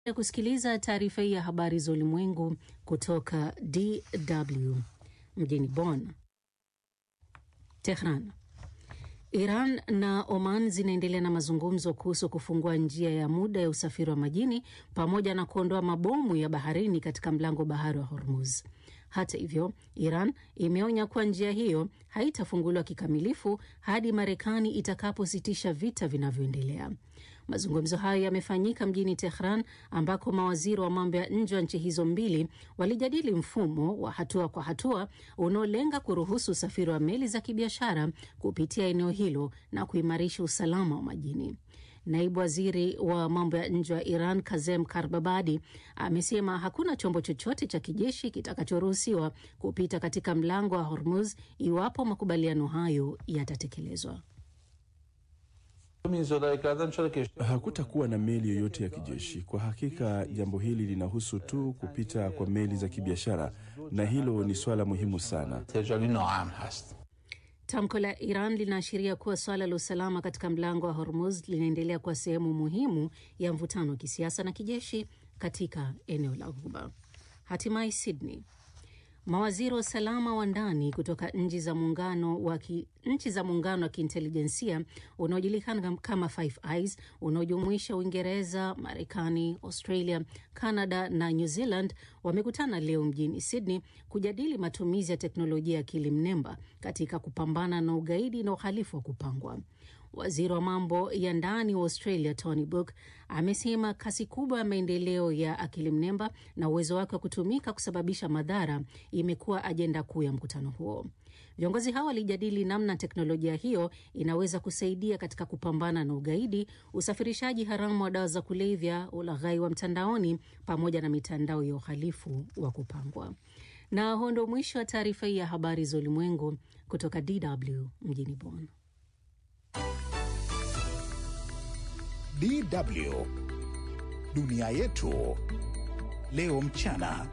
ya kusikiliza taarifa hii ya habari za ulimwengu kutoka DW mjini Bonn. Tehran. Iran na Oman zinaendelea na mazungumzo kuhusu kufungua njia ya muda ya usafiri wa majini pamoja na kuondoa mabomu ya baharini katika mlango bahari wa Hormuz. Hata hivyo, Iran imeonya kuwa njia hiyo haitafunguliwa kikamilifu hadi Marekani itakapositisha vita vinavyoendelea. Mazungumzo hayo yamefanyika mjini Tehran ambako mawaziri wa mambo ya nje wa nchi hizo mbili walijadili mfumo wa hatua kwa hatua unaolenga kuruhusu usafiri wa meli za kibiashara kupitia eneo hilo na kuimarisha usalama wa majini. Naibu waziri wa mambo ya nje wa Iran Kazem Karbabadi amesema hakuna chombo chochote cha kijeshi kitakachoruhusiwa kupita katika mlango wa Hormuz iwapo makubaliano hayo yatatekelezwa. Hakutakuwa na meli yoyote ya kijeshi. Kwa hakika, jambo hili linahusu tu kupita kwa meli za kibiashara, na hilo ni swala muhimu sana. Tamko la Iran linaashiria kuwa swala la usalama katika mlango wa Hormuz linaendelea kuwa sehemu muhimu ya mvutano wa kisiasa na kijeshi katika eneo la Ghuba. Hatimaye Sydney, mawaziri wa usalama wa ndani kutoka nchi za muungano wa ki, nchi za muungano wa kiintelijensia unaojulikana kama Five Eyes unaojumuisha Uingereza, Marekani, Australia, Canada na New Zealand wamekutana leo mjini Sydney kujadili matumizi ya teknolojia ya akili mnemba katika kupambana na ugaidi na uhalifu wa kupangwa. Waziri wa mambo ya ndani wa Australia Tony Burke amesema kasi kubwa ya maendeleo ya akili mnemba na uwezo wake wa kutumika kusababisha madhara imekuwa ajenda kuu ya mkutano huo. Viongozi hao walijadili namna teknolojia hiyo inaweza kusaidia katika kupambana na ugaidi, usafirishaji haramu wa dawa za kulevya, ulaghai wa mtandaoni, pamoja na mitandao ya uhalifu wa kupangwa. Na huo ndio mwisho wa taarifa hii ya habari za ulimwengu kutoka DW mjini Bonn. DW dunia yetu leo mchana.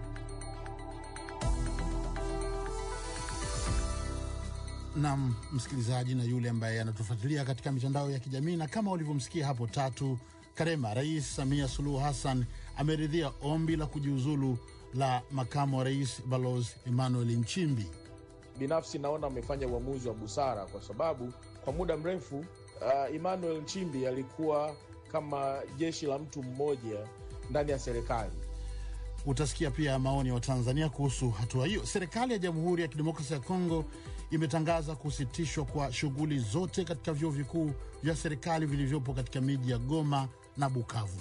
Nam msikilizaji na yule ambaye anatufuatilia katika mitandao ya kijamii, na kama ulivyomsikia hapo Tatu Karema, Rais Samia Suluhu Hassan ameridhia ombi la kujiuzulu la makamu wa rais Balozi Emmanuel Nchimbi. Binafsi naona amefanya uamuzi wa busara kwa sababu kwa muda mrefu uh, Emmanuel Nchimbi alikuwa kama jeshi la mtu mmoja ndani ya serikali. Utasikia pia maoni ya Watanzania kuhusu hatua hiyo. Serikali ya Jamhuri ya Kidemokrasia ya Kongo imetangaza kusitishwa kwa shughuli zote katika vyuo vikuu vya serikali vilivyopo katika miji ya Goma na Bukavu.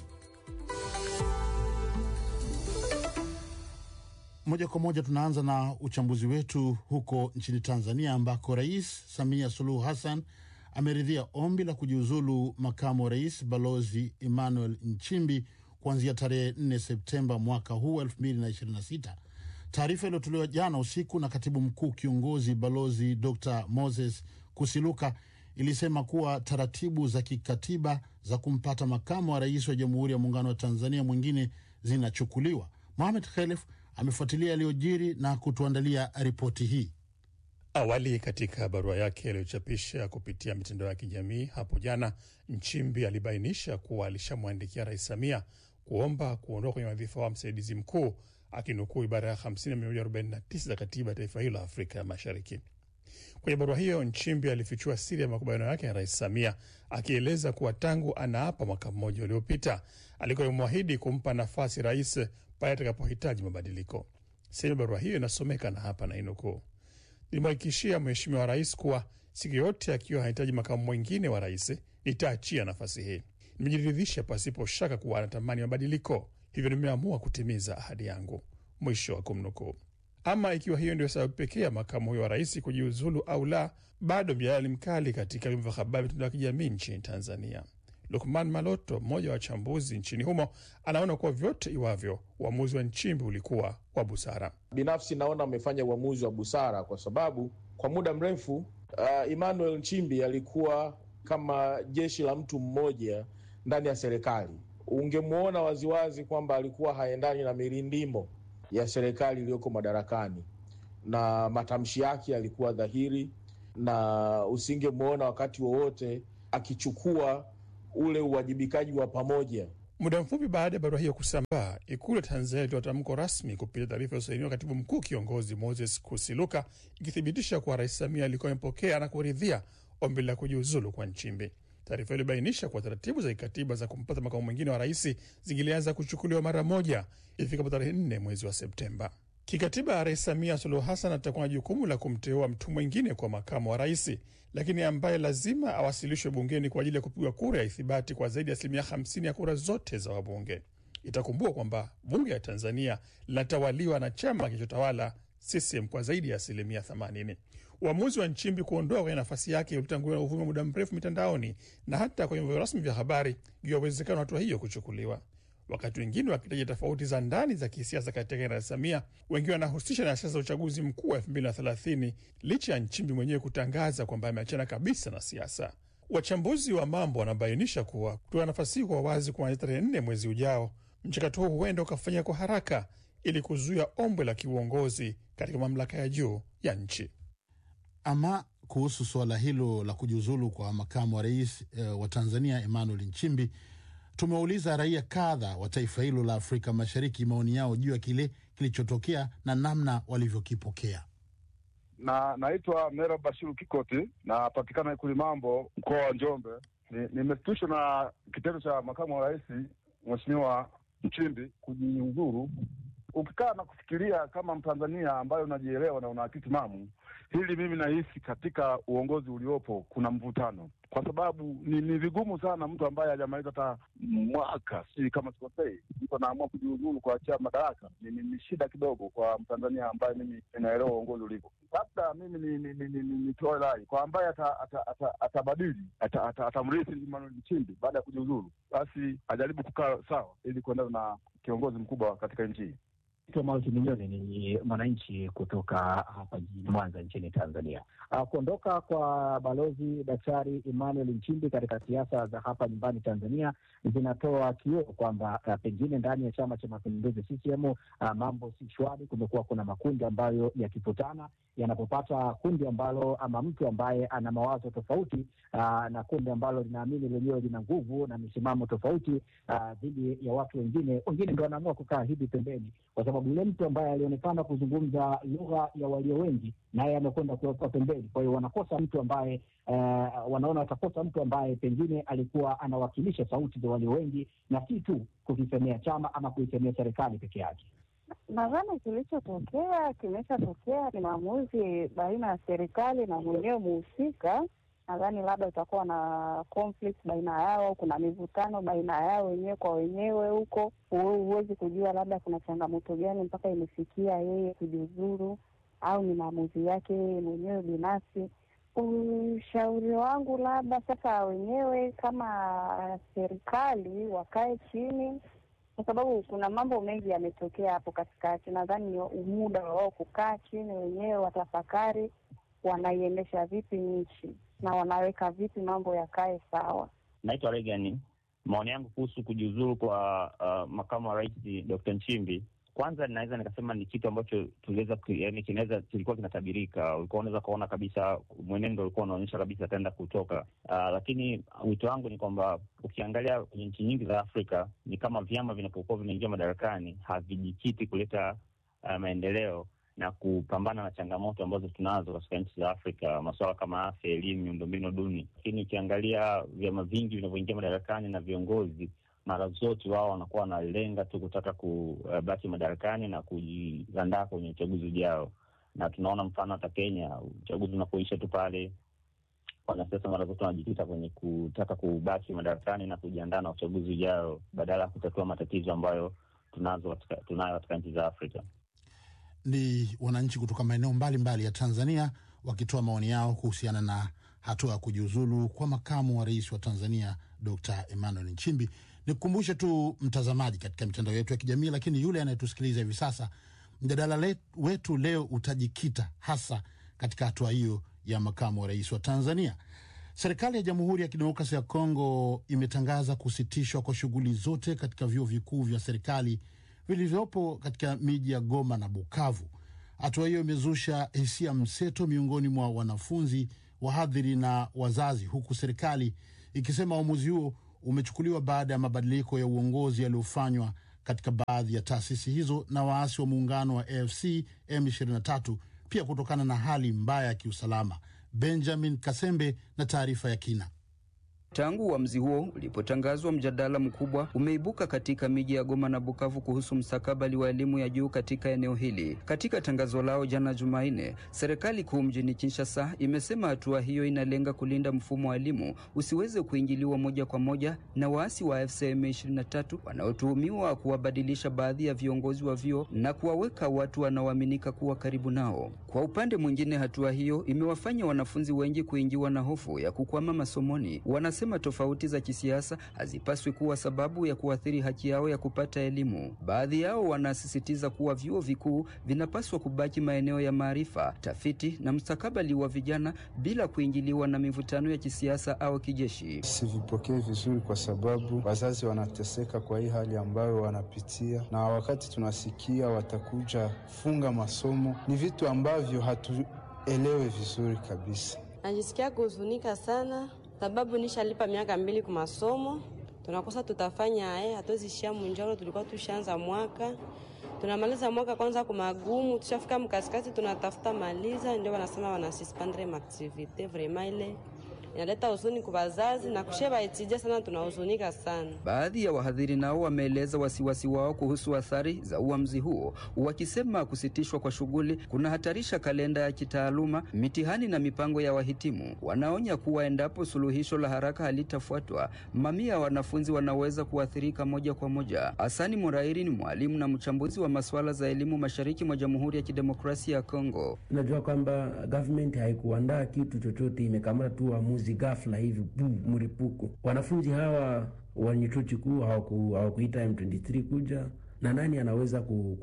Moja kwa moja tunaanza na uchambuzi wetu huko nchini Tanzania, ambako Rais Samia Suluhu Hassan ameridhia ombi la kujiuzulu makamu wa rais Balozi Emmanuel Nchimbi kuanzia tarehe 4 Septemba mwaka huu 2026. Taarifa iliyotolewa jana usiku na katibu mkuu kiongozi Balozi Dr Moses Kusiluka ilisema kuwa taratibu za kikatiba za kumpata makamu wa rais wa Jamhuri ya Muungano wa Tanzania mwingine zinachukuliwa. Mohamed Khelef amefuatilia yaliyojiri na kutuandalia ripoti hii. Awali katika barua yake aliyochapisha kupitia mitandao ya kijamii hapo jana, Nchimbi alibainisha kuwa alishamwandikia Rais Samia kuomba kuondoka kwenye wadhifa wa msaidizi mkuu, akinukuu ibara ya 50 na 149 za katiba ya taifa hilo la Afrika ya Mashariki. Kwenye barua hiyo, Nchimbi alifichua siri ya makubaliano yake na Rais Samia, akieleza kuwa tangu anaapa mwaka mmoja uliopita alikuwa amemwahidi kumpa nafasi rais pale atakapohitaji mabadiliko. Sehemu ya barua hiyo inasomeka na hapa nainukuu: Nilimhakikishia Mheshimiwa Rais kuwa siku yote akiwa hahitaji makamu mwingine wa rais nitaachia nafasi hii. Nimejiridhisha pasipo shaka kuwa anatamani mabadiliko, hivyo nimeamua kutimiza ahadi yangu. Mwisho wa kumnukuu. Ama ikiwa hiyo ndio sababu pekee ya makamu huyo wa rais kujiuzulu au la, bado mjadala mkali katika vyombo vya habari, mitandao ya kijamii nchini Tanzania. Lukman Maloto, mmoja wa wachambuzi nchini humo, anaona kuwa vyote iwavyo, uamuzi wa Nchimbi ulikuwa wa busara. Binafsi naona amefanya uamuzi wa busara kwa sababu kwa muda mrefu uh, Emmanuel Nchimbi alikuwa kama jeshi la mtu mmoja ndani ya serikali. Ungemwona waziwazi kwamba alikuwa haendani na mirindimo ya serikali iliyoko madarakani, na matamshi yake yalikuwa dhahiri, na usingemwona wakati wowote akichukua ule uwajibikaji wa pamoja Muda mfupi baada ya barua hiyo kusambaa, ikulu ya Tanzania ilitoa tamko rasmi kupitia taarifa iliyosainiwa katibu mkuu kiongozi Moses Kusiluka, ikithibitisha kuwa Rais Samia alikuwa amepokea na kuridhia ombi la kujiuzulu kwa Nchimbi. Taarifa hiyo ilibainisha kuwa taratibu za kikatiba za kumpata makamu mwingine wa rais zingilianza kuchukuliwa mara moja ifikapo tarehe nne mwezi wa Septemba. Kikatiba, Rais Samia Suluhu Hassan atakuwa na jukumu la kumteua mtu mwingine kwa makamu wa rais, lakini ambaye lazima awasilishwe bungeni kwa ajili ya kupigwa kura ya ithibati kwa zaidi ya asilimia 50 ya kura zote za wabunge. Itakumbukwa kwamba bunge la Tanzania linatawaliwa na chama kilichotawala CCM kwa zaidi ya asilimia 80. Uamuzi wa Nchimbi kuondoa kwenye nafasi yake ulitanguliwa na uvumi wa muda mrefu mitandaoni na hata kwenye vyombo rasmi vya habari juu ya uwezekano wa hatua hiyo kuchukuliwa. Wakati wengine wakitaja tofauti za ndani za kisiasa katika Rais Samia, wengine wanahusisha na siasa za uchaguzi mkuu wa 2030 licha ya Nchimbi mwenyewe kutangaza kwamba ameachana kabisa na siasa. Wachambuzi wa mambo wanabainisha kuwa kutoa nafasi hii kwa wazi kuanzia tarehe nne mwezi ujao, mchakato huu huenda ukafanyika kwa haraka ili kuzuia ombwe la kiuongozi katika mamlaka ya juu ya nchi. Ama kuhusu suala hilo la kujiuzulu kwa makamu wa rais e, wa Tanzania Emmanuel Nchimbi, tumewauliza raia kadha wa taifa hilo la Afrika Mashariki maoni yao juu ya kile kilichotokea na namna walivyokipokea. na naitwa Mera Bashiru Kikoti, napatikana Ikulu Mambo, mkoa wa Njombe. Ni- Nimeshtushwa na kitendo cha makamu wa rais Mheshimiwa Nchimbi kujiuzuru. Ukikaa na kufikiria kama Mtanzania ambayo unajielewa na una akili timamu, hili mimi nahisi katika uongozi uliopo kuna mvutano, kwa sababu ni, ni vigumu sana mtu ambaye hajamaliza hata mwaka, si kama sikosei, mtu anaamua kujiuzuru kuachia madaraka. Ni, ni, ni shida kidogo kwa Mtanzania ambaye mimi ninaelewa uongozi ulivyo. Labda mimi ni- ni- ni- ni- ni- nitoe rai kwa ambaye ata- ata- ata- atabadili ata- ata- atamrithi Emmanuel Nchimbi baada ya kujiuzuru, basi ajaribu kukaa sawa ili kuendana na kiongozi mkubwa katika nchi hii. Naitwa Mauti Minyoni, ni mwananchi kutoka hapa jijini Mwanza nchini Tanzania. Uh, kuondoka kwa balozi Daktari Emmanuel Nchimbi katika siasa za hapa nyumbani Tanzania zinatoa kioo kwamba uh, pengine ndani ya Chama cha Mapinduzi CCM uh, mambo si shwari. Kumekuwa kuna makundi ambayo yakikutana yanapopata kundi ambalo ama mtu ambaye ana mawazo tofauti uh, na kundi ambalo linaamini lenyewe lina nguvu na misimamo tofauti uh, dhidi ya watu wengine, wengine ndo wanaamua kukaa hivi pembeni kwa sababu yule mtu ambaye alionekana kuzungumza lugha ya walio wengi naye amekwenda kuwekwa pembeni. Kwa hiyo wanakosa mtu ambaye eh, wanaona watakosa mtu ambaye pengine alikuwa anawakilisha sauti za walio wengi na si tu kukisemea chama ama kuisemea serikali peke yake. Nadhani kilichotokea kimeshatokea, ni maamuzi baina ya serikali na mwenyewe muhusika. Nadhani labda utakuwa na conflict baina yao, au kuna mivutano baina yao wenyewe kwa wenyewe huko. Hu- Huwezi kujua labda kuna changamoto gani mpaka imefikia yeye kujiuzuru, au ni maamuzi yake yeye mwenyewe binafsi. Ushauri wangu labda sasa wenyewe kama serikali wakae chini kwa sababu kuna mambo mengi yametokea hapo katikati. Nadhani ni muda wa wao kukaa chini wenyewe, watafakari wanaiendesha vipi nchi na wanaweka vipi mambo yakae sawa. Naitwa Regan. Maoni yangu kuhusu kujiuzuru kwa uh, makamu wa rais Dr. Nchimbi, kwanza ninaweza nikasema ni kitu ambacho tuliweza ku- yaani kinaweza kilikuwa kinatabirika. Ulikuwa unaweza ukaona kabisa mwenendo ulikuwa unaonyesha kabisa ataenda kutoka. Uh, lakini wito wangu ni kwamba ukiangalia kwenye nchi nyingi za Afrika ni kama vyama vinapokuwa vinaingia madarakani havijikiti kuleta uh, maendeleo na kupambana na changamoto ambazo tunazo katika nchi za Afrika, masuala kama afya, elimu, miundombinu duni. Lakini ukiangalia vyama vingi vinavyoingia madarakani na viongozi, mara zote wao wanakuwa wanalenga tu kutaka kubaki madarakani na kujiandaa kwenye uchaguzi ujao, na tunaona mfano hata Kenya, uchaguzi unapoisha tu pale wanasiasa mara zote wanajikita kwenye kutaka kubaki madarakani na kujiandaa na uchaguzi ujao badala ya kutatua matatizo ambayo tunazo katika, tunayo katika nchi za Afrika. Ni wananchi kutoka maeneo mbalimbali ya Tanzania wakitoa maoni yao kuhusiana na hatua ya kujiuzulu kwa makamu wa rais wa Tanzania Dr. Emmanuel Nchimbi. Nikukumbushe tu mtazamaji, katika mitandao yetu ya kijamii, lakini yule anayetusikiliza hivi sasa, mjadala le- wetu leo utajikita hasa katika hatua hiyo ya makamu wa rais wa Tanzania. Serikali ya Jamhuri ya Kidemokrasia ya Kongo imetangaza kusitishwa kwa shughuli zote katika vyuo vikuu vya serikali vilivyopo katika miji ya Goma na Bukavu. Hatua hiyo imezusha hisia mseto miongoni mwa wanafunzi, wahadhiri na wazazi, huku serikali ikisema uamuzi huo umechukuliwa baada ya mabadiliko ya uongozi yaliyofanywa katika baadhi ya taasisi hizo na waasi wa muungano wa AFC M23, pia kutokana na hali mbaya ya kiusalama. Benjamin Kasembe na taarifa ya kina. Tangu uamuzi huo ulipotangazwa, mjadala mkubwa umeibuka katika miji ya Goma na Bukavu kuhusu mstakabali wa elimu ya juu katika eneo hili. Katika tangazo lao jana Jumanne, serikali kuu mjini Kinshasa imesema hatua hiyo inalenga kulinda mfumo wa elimu usiweze kuingiliwa moja kwa moja na waasi wa AFC M23 wanaotuhumiwa kuwabadilisha baadhi ya viongozi wa vyuo na kuwaweka watu wanaoaminika kuwa karibu nao. Kwa upande mwingine, hatua hiyo imewafanya wanafunzi wengi kuingiwa na hofu ya kukwama masomoni. Wanasema tofauti za kisiasa hazipaswi kuwa sababu ya kuathiri haki yao ya kupata elimu. Baadhi yao wanasisitiza kuwa vyuo vikuu vinapaswa kubaki maeneo ya maarifa, tafiti na mustakabali wa vijana bila kuingiliwa na mivutano ya kisiasa au kijeshi. Sivipokee vizuri kwa sababu wazazi wanateseka kwa hii hali ambayo wanapitia, na wakati tunasikia watakuja funga masomo, ni vitu ambavyo hatuelewe vizuri kabisa. Najisikia kuhuzunika sana sababu nishalipa miaka mbili kwa masomo, tunakosa tutafanya eh, hatuwezishia munjoro. Tulikuwa tushaanza mwaka, tunamaliza mwaka kwanza kwa magumu, tushafika mkasikati, tunatafuta maliza, ndio wanasema wanasuspendre maaktivite. Vraiment ile inaleta huzuni kwa wazazi na kusheba etija sana, tunahuzunika sana. Baadhi ya wahadhiri nao wameeleza wasiwasi wao kuhusu athari za uamuzi huo, wakisema kusitishwa kwa shughuli kunahatarisha kalenda ya kitaaluma, mitihani na mipango ya wahitimu. Wanaonya kuwa endapo suluhisho la haraka halitafuatwa, mamia ya wanafunzi wanaweza kuathirika moja kwa moja. Hasani Murairi ni mwalimu na mchambuzi wa masuala za elimu mashariki mwa Jamhuri ya Kidemokrasia ya Kongo. Unajua kwamba government haikuandaa kitu chochote, imekamata tu uamuzi ghafla hivi bu mlipuko. Wanafunzi hawa wenye chuo kikuu hawakuita M23 kuja na nani anaweza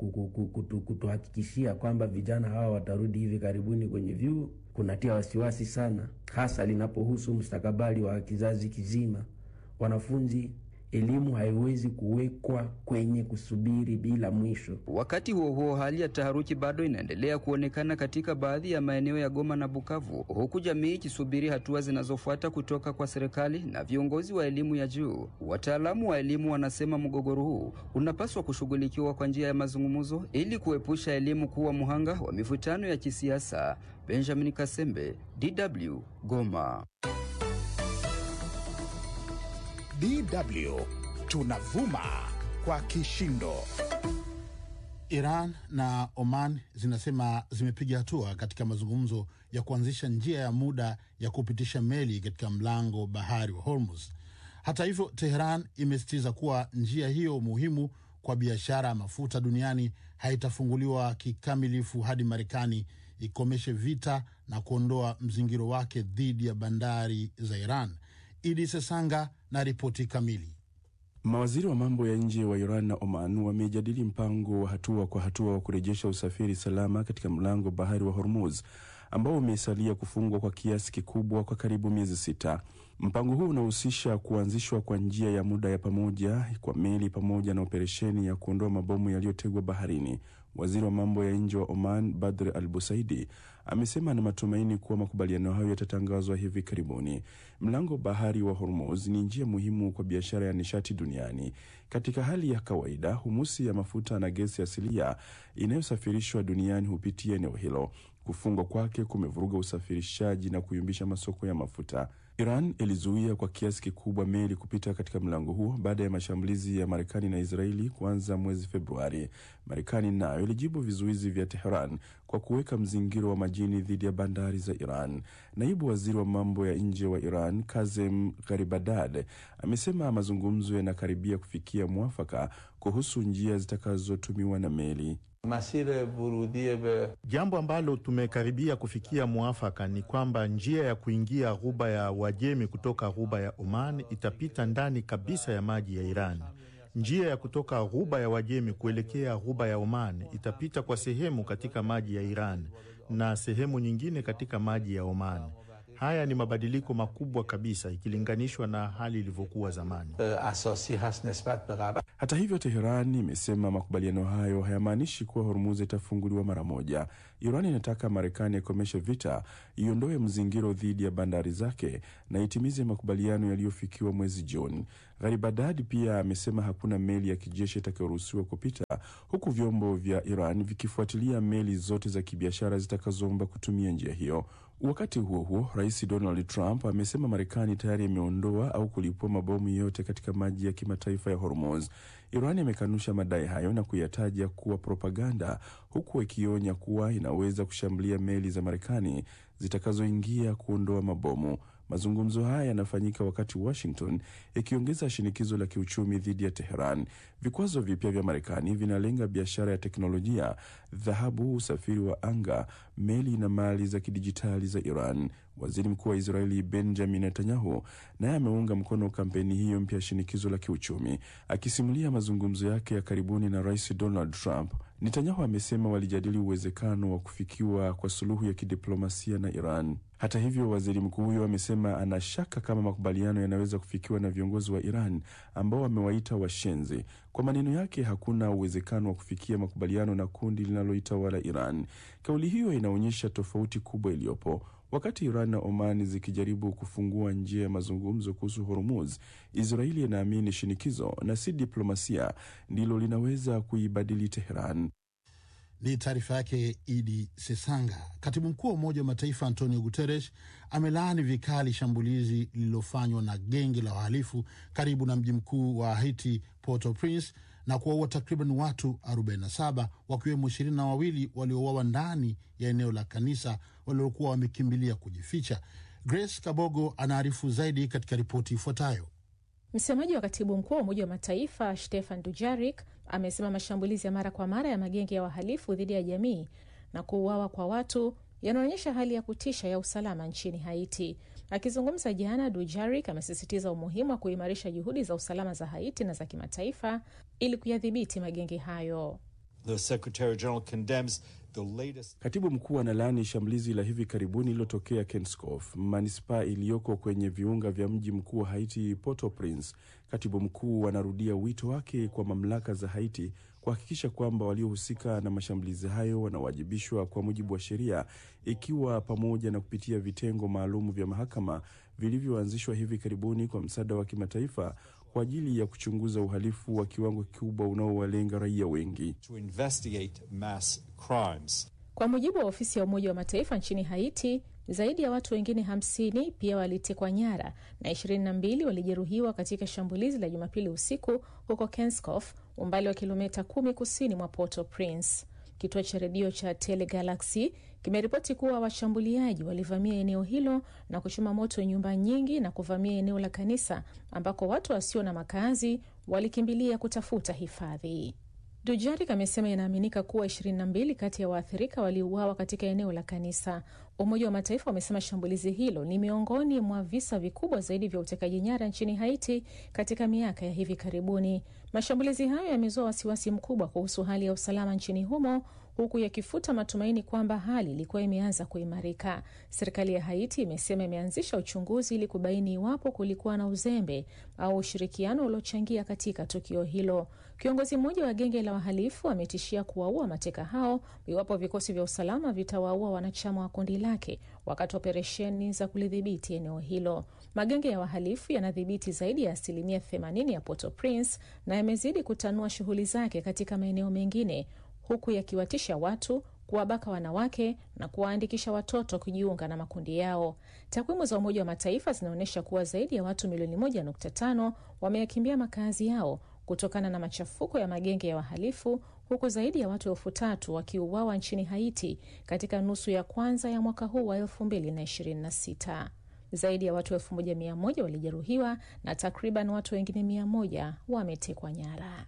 kutuhakikishia kwamba vijana hawa watarudi hivi karibuni kwenye vyuo? Kunatia wasiwasi sana, hasa linapohusu mustakabali wa kizazi kizima. Wanafunzi elimu haiwezi kuwekwa kwenye kusubiri bila mwisho. Wakati huo huo, hali ya taharuki bado inaendelea kuonekana katika baadhi ya maeneo ya Goma na Bukavu, huku jamii ikisubiri hatua zinazofuata kutoka kwa serikali na viongozi wa elimu ya juu. Wataalamu wa elimu wanasema mgogoro huu unapaswa kushughulikiwa kwa njia ya mazungumzo ili kuepusha elimu kuwa mhanga wa mivutano ya kisiasa. Benjamin Kasembe, DW, Goma. DW tunavuma kwa kishindo. Iran na Oman zinasema zimepiga hatua katika mazungumzo ya kuanzisha njia ya muda ya kupitisha meli katika mlango bahari wa Hormuz. Hata hivyo, Teheran imesisitiza kuwa njia hiyo muhimu kwa biashara ya mafuta duniani haitafunguliwa kikamilifu hadi Marekani ikomeshe vita na kuondoa mzingiro wake dhidi ya bandari za Iran. Idi Sesanga na ripoti kamili. Mawaziri wa mambo ya nje wa Iran na Oman wamejadili mpango wa hatua kwa hatua wa kurejesha usafiri salama katika mlango bahari wa Hormuz ambao umesalia kufungwa kwa kiasi kikubwa kwa karibu miezi sita. Mpango huu unahusisha kuanzishwa kwa njia ya muda ya pamoja kwa meli pamoja na operesheni ya kuondoa mabomu yaliyotegwa baharini. Waziri wa mambo ya nje wa Oman Badr Al Busaidi amesema ana matumaini kuwa makubaliano hayo yatatangazwa hivi karibuni. Mlango bahari wa Hormuz ni njia muhimu kwa biashara ya nishati duniani. Katika hali ya kawaida, humusi ya mafuta na gesi asilia inayosafirishwa duniani hupitia eneo hilo. Kufungwa kwake kumevuruga usafirishaji na kuyumbisha masoko ya mafuta. Iran ilizuia kwa kiasi kikubwa meli kupita katika mlango huo baada ya mashambulizi ya Marekani na Israeli kuanza mwezi Februari. Marekani nayo ilijibu vizuizi vya Teheran kwa kuweka mzingiro wa majini dhidi ya bandari za Iran. Naibu waziri wa mambo ya nje wa Iran Kazem Garibadad amesema mazungumzo yanakaribia kufikia mwafaka kuhusu njia zitakazotumiwa na meli. Jambo ambalo tumekaribia kufikia mwafaka ni kwamba njia ya kuingia ghuba ya Uajemi kutoka ghuba ya Oman itapita ndani kabisa ya maji ya Iran. Njia ya kutoka ghuba ya Uajemi kuelekea ghuba ya Oman itapita kwa sehemu katika maji ya Iran na sehemu nyingine katika maji ya Oman. Haya ni mabadiliko makubwa kabisa ikilinganishwa na hali ilivyokuwa zamani. Hata hivyo, Teheran imesema makubaliano hayo hayamaanishi kuwa Hormuz itafunguliwa mara moja. Iran inataka Marekani akomeshe vita, iondoe mzingiro dhidi ya bandari zake na itimize makubaliano yaliyofikiwa mwezi Juni. Gharibadad pia amesema hakuna meli ya kijeshi itakayoruhusiwa kupita, huku vyombo vya Iran vikifuatilia meli zote za kibiashara zitakazoomba kutumia njia hiyo. Wakati huo huo, rais Donald Trump amesema Marekani tayari imeondoa au kulipua mabomu yote katika maji ya kimataifa ya Hormuz. Iran imekanusha madai hayo na kuyataja kuwa propaganda, huku ikionya kuwa inaweza kushambulia meli za Marekani zitakazoingia kuondoa mabomu. Mazungumzo haya yanafanyika wakati Washington ikiongeza shinikizo la kiuchumi dhidi ya Teheran. Vikwazo vipya vya Marekani vinalenga biashara ya teknolojia, dhahabu, usafiri wa anga, meli na mali za kidijitali za Iran. Waziri mkuu wa Israeli Benjamin Netanyahu naye ameunga mkono kampeni hiyo mpya ya shinikizo la kiuchumi. Akisimulia mazungumzo yake ya karibuni na rais Donald Trump, Netanyahu amesema walijadili uwezekano wa kufikiwa kwa suluhu ya kidiplomasia na Iran. Hata hivyo, waziri mkuu huyo amesema ana shaka kama makubaliano yanaweza kufikiwa na viongozi wa Iran ambao wamewaita washenzi. Kwa maneno yake, hakuna uwezekano wa kufikia makubaliano na kundi linaloitawala Iran. Kauli hiyo inaonyesha tofauti kubwa iliyopo. Wakati Iran na Oman zikijaribu kufungua njia ya mazungumzo kuhusu Hormuz, Israeli inaamini shinikizo na si diplomasia ndilo linaweza kuibadili Teheran. Ni taarifa yake Idi Sesanga. Katibu mkuu wa Umoja wa Mataifa Antonio Guterres amelaani vikali shambulizi lililofanywa na genge la wahalifu karibu na mji mkuu wa Haiti, Port-au-Prince, na kuwaua takriban watu 47 wakiwemo ishirini na wawili waliouawa ndani ya eneo la kanisa waliokuwa wamekimbilia kujificha. Grace Kabogo anaarifu zaidi katika ripoti ifuatayo. Msemaji wa katibu mkuu wa Umoja wa Mataifa Stefan Dujarik amesema mashambulizi ya mara kwa mara ya magenge ya wahalifu dhidi ya jamii na kuuawa kwa watu yanaonyesha hali ya kutisha ya usalama nchini Haiti. Akizungumza jana, Dujarik amesisitiza umuhimu wa kuimarisha juhudi za usalama za Haiti na za kimataifa ili kuyadhibiti magenge hayo. The Secretary General condemns the latest... Katibu mkuu analaani shambulizi la hivi karibuni lililotokea Kenskof, manispaa iliyoko kwenye viunga vya mji mkuu wa Haiti, Port-au-Prince. Katibu mkuu anarudia wito wake kwa mamlaka za Haiti kuhakikisha kwamba waliohusika na mashambulizi hayo wanawajibishwa kwa mujibu wa sheria, ikiwa pamoja na kupitia vitengo maalum vya mahakama vilivyoanzishwa hivi karibuni kwa msaada wa kimataifa kwa ajili ya kuchunguza uhalifu wa kiwango kikubwa unaowalenga raia wengi. to investigate mass crimes. Kwa mujibu wa ofisi ya Umoja wa Mataifa nchini Haiti, zaidi ya watu wengine 50 pia walitekwa nyara na 22 walijeruhiwa katika shambulizi la Jumapili usiku huko Kenskof, umbali wa kilomita kumi kusini mwa Port-au-Prince. Kituo cha redio cha Telegalaxy kimeripoti kuwa washambuliaji walivamia eneo hilo na kuchoma moto nyumba nyingi na kuvamia eneo la kanisa ambako watu wasio na makazi walikimbilia kutafuta hifadhi. Dujarik amesema inaaminika kuwa 22 kati ya waathirika waliuawa katika eneo la kanisa. Umoja wa Mataifa umesema shambulizi hilo ni miongoni mwa visa vikubwa zaidi vya utekaji nyara nchini Haiti katika miaka ya hivi karibuni. Mashambulizi hayo yamezua wasiwasi mkubwa kuhusu hali ya usalama nchini humo huku yakifuta matumaini kwamba hali ilikuwa imeanza kuimarika. Serikali ya Haiti imesema imeanzisha uchunguzi ili kubaini iwapo kulikuwa na uzembe au ushirikiano uliochangia katika tukio hilo. Kiongozi mmoja wa genge la wahalifu ametishia kuwaua mateka hao iwapo vikosi vya usalama vitawaua wanachama wa kundi lake wakati wa operesheni za kulidhibiti eneo hilo. Magenge ya wahalifu yanadhibiti zaidi ya asilimia 80 ya Port-au-Prince na yamezidi kutanua shughuli zake katika maeneo mengine huku yakiwatisha watu kuwabaka wanawake na kuwaandikisha watoto kujiunga na makundi yao. Takwimu za Umoja wa Mataifa zinaonyesha kuwa zaidi ya watu milioni 1.5 wameyakimbia makazi yao kutokana na machafuko ya magenge ya wahalifu, huku zaidi ya watu elfu tatu wakiuawa nchini Haiti katika nusu ya kwanza ya mwaka huu wa 2026. Zaidi ya watu 1100 walijeruhiwa na takriban watu wengine 100 wametekwa nyara.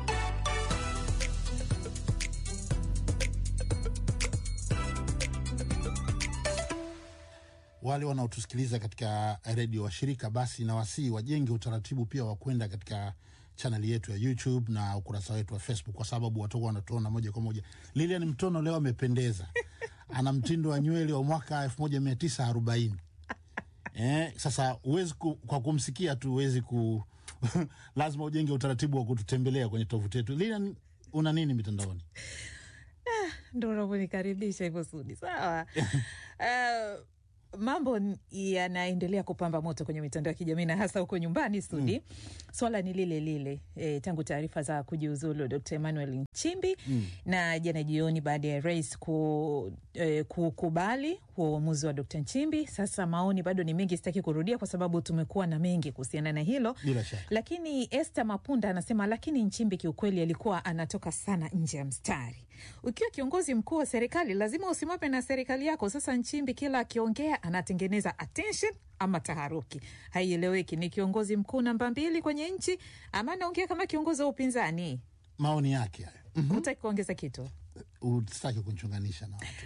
Wale wanaotusikiliza katika redio washirika, basi na wasii wajenge utaratibu pia wa kwenda katika chaneli yetu ya YouTube na ukurasa wetu wa Facebook, kwa sababu watakuwa wanatuona moja kwa moja. Lilian Mtono leo amependeza, ana mtindo wa nywele wa mwaka elfu moja mia tisa arobaini. Eh, sasa huwezi ku, kwa kumsikia tu huwezi ku lazima ujenge utaratibu wa kututembelea kwenye tovuti yetu. Lilian, una nini mitandaoni? ndo unavyonikaribisha hivyo Sudi. Sawa. uh, mambo n- yanaendelea kupamba moto kwenye mitandao ya kijamii na hasa huko nyumbani studi. Mm. Swala ni lile lile e, tangu taarifa za kujiuzulu Dr. Emmanuel Nchimbi Mm. na jana jioni baada ya rais ku, e, kukubali huo uamuzi wa Dr. Nchimbi. Sasa maoni bado ni mengi, sitaki kurudia kwa sababu tumekuwa na mengi kuhusiana na hilo Bila shaka. lakini Esther Mapunda anasema lakini Nchimbi kiukweli alikuwa anatoka sana nje ya mstari. Ukiwa kiongozi mkuu wa serikali lazima usimame na serikali yako. Sasa Nchimbi kila akiongea anatengeneza attention ama taharuki, haieleweki. Ni kiongozi mkuu namba mbili kwenye nchi ama anaongea kama kiongozi wa upinzani? Maoni yake hayo. Mhm. Hutaki kuongeza kitu? Usitaki kunchunganisha na watu.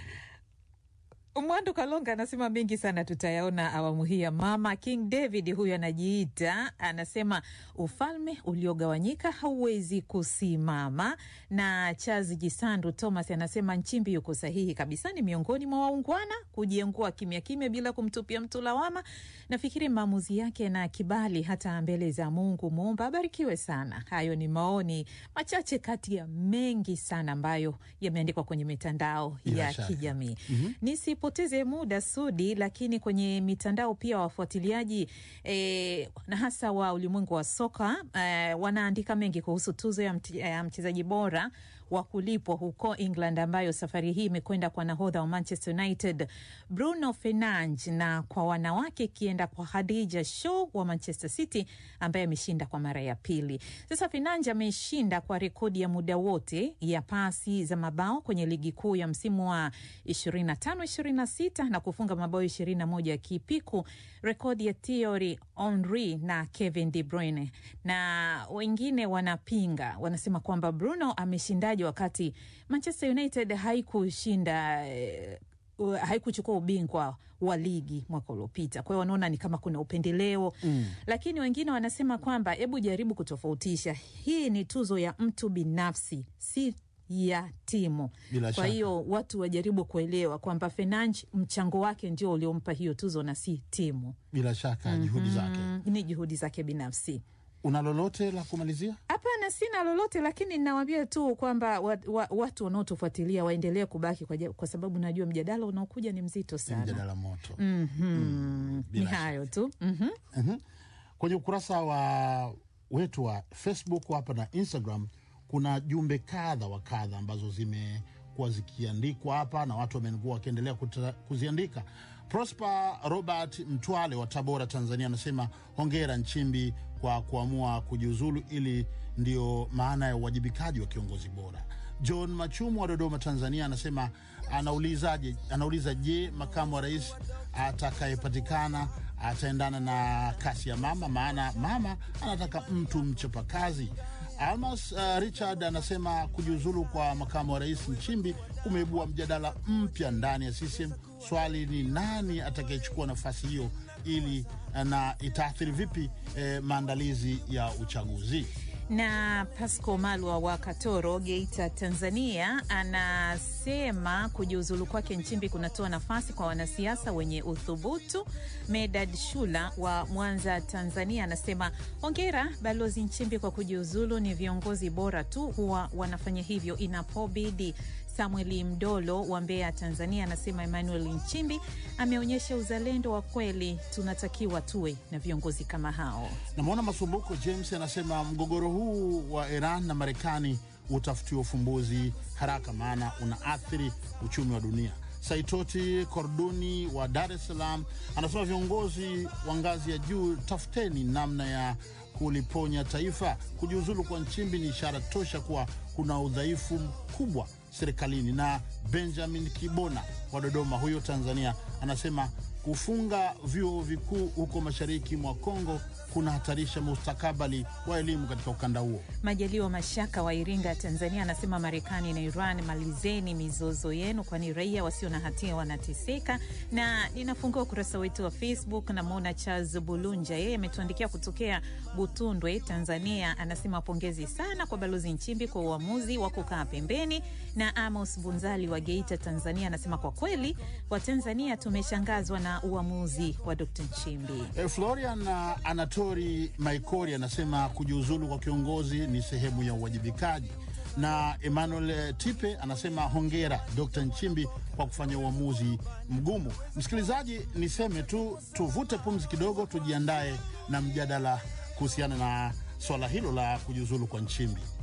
Mwandu Kalonga anasema mengi sana tutayaona awamu hii ya mama. King David huyu anajiita, anasema ufalme uliogawanyika hauwezi kusimama. Na Charles Jisandu Thomas anasema Nchimbi yuko sahihi kabisa, ni miongoni mwa waungwana kujiengua kimya kimya bila kumtupia mtu lawama. Nafikiri maamuzi yake na kibali hata mbele za Mungu Muumba abarikiwe sana. Hayo ni maoni machache kati ya mengi sana ambayo yameandikwa kwenye mitandao Bila ya shaka. kijamii. Mhm. Nisipoteze muda Sudi, lakini kwenye mitandao pia wafuatiliaji eh, na hasa wa ulimwengu wa soka eh, wanaandika mengi kuhusu tuzo ya mti- ya mchezaji bora wa kulipwa huko England ambayo safari hii imekwenda kwa nahodha wa Manchester United Bruno Fernandes, na kwa wanawake ikienda kwa Khadija Shaw wa Manchester City ambaye ameshinda kwa mara ya pili. Sasa Fernandes ameshinda kwa rekodi ya muda wote ya pasi za mabao kwenye ligi kuu ya msimu wa 25 26 na kufunga mabao 21 akipiku rekodi ya Thierry Henry na Kevin De Bruyne, na wengine wanapinga, wanasema kwamba Bruno ameshindaje wakati Manchester United haikushinda eh, uh, haikuchukua ubingwa wa ligi mwaka uliopita. Kwa hiyo wanaona ni kama kuna upendeleo Mm. lakini wengine wanasema kwamba hebu jaribu kutofautisha, hii ni tuzo ya mtu binafsi, si ya timu. Bila Kwa shaka. hiyo watu wajaribu kuelewa kwamba Fernandes mchango wake ndio uliompa hiyo tuzo na si timu. Bila shaka juhudi zake. Mm, ni juhudi zake binafsi. Una lolote la kumalizia? Hapana, sina lolote, lakini nawambia tu kwamba wa, wa, watu wanaotufuatilia waendelee kubaki kwa, ja- kwa sababu najua mjadala unaokuja ni mzito sana. Mjadala moto. Mhm. Ni bila hayo tu. Mhm. Mhm. Kwenye ukurasa wa wetu wa Facebook hapa na Instagram kuna jumbe kadha wa kadha ambazo zimekuwa zikiandikwa hapa na watu wamekuwa wakiendelea kuta- kuziandika. Prosper Robert Mtwale wa Tabora, Tanzania anasema hongera Nchimbi kwa kuamua kujiuzulu, ili ndio maana ya uwajibikaji wa kiongozi bora. John Machumu wa Dodoma, Tanzania anasema anaulizaje, anauliza je, makamu wa rais atakayepatikana ataendana na kasi ya mama, maana mama anataka mtu mchapakazi. Almas uh, Richard anasema kujiuzulu kwa makamu wa rais Nchimbi kumeibua mjadala mpya ndani ya CCM. Swali ni nani atakayechukua nafasi hiyo ili na itaathiri vipi eh, maandalizi ya uchaguzi? na Pasco Malwa wa Katoro, Geita, Tanzania, anasema kujiuzulu kwake Nchimbi kunatoa nafasi kwa wanasiasa wenye uthubutu. Medad Shula wa Mwanza, Tanzania, anasema hongera Balozi Nchimbi kwa kujiuzulu. Ni viongozi bora tu huwa wanafanya hivyo inapobidi. Samueli Mdolo wa Mbeya, Tanzania, anasema Emmanuel Nchimbi ameonyesha uzalendo wa kweli, tunatakiwa tuwe na viongozi kama hao. Namwona Masumbuko James anasema mgogoro huu wa Iran na Marekani utafutiwa ufumbuzi haraka, maana unaathiri uchumi wa dunia. Saitoti Korduni wa Dar es Salaam anasema viongozi wa ngazi ya juu, tafuteni namna ya kuliponya taifa. Kujiuzulu kwa Nchimbi ni ishara tosha kuwa kuna udhaifu mkubwa serikalini. Na Benjamin Kibona wa Dodoma, huyo Tanzania, anasema kufunga vyuo vikuu huko mashariki mwa Kongo kunahatarisha mustakabali wa elimu katika ukanda huo. Majaliwa Mashaka wa Iringa, Tanzania, anasema Marekani na Iran, malizeni mizozo yenu, kwani raia wasio na hatia wanateseka. Na ninafungua ukurasa wetu wa Facebook, namwona Charles Bulunja, yeye ametuandikia kutokea Butundwe, Tanzania. Anasema pongezi sana kwa Balozi Nchimbi kwa uamuzi wa kukaa pembeni. Na Amos Bunzali wa Geita, Tanzania, anasema kwa kweli Watanzania tumeshangazwa na uamuzi wa Dr. Nchimbi. E, Florian uh, Anatori Maikori anasema kujiuzulu kwa kiongozi ni sehemu ya uwajibikaji. na Emmanuel Tipe anasema hongera Dr. Nchimbi kwa kufanya uamuzi mgumu. Msikilizaji, niseme tu tuvute pumzi kidogo, tujiandae na mjadala kuhusiana na swala hilo la kujiuzulu kwa Nchimbi.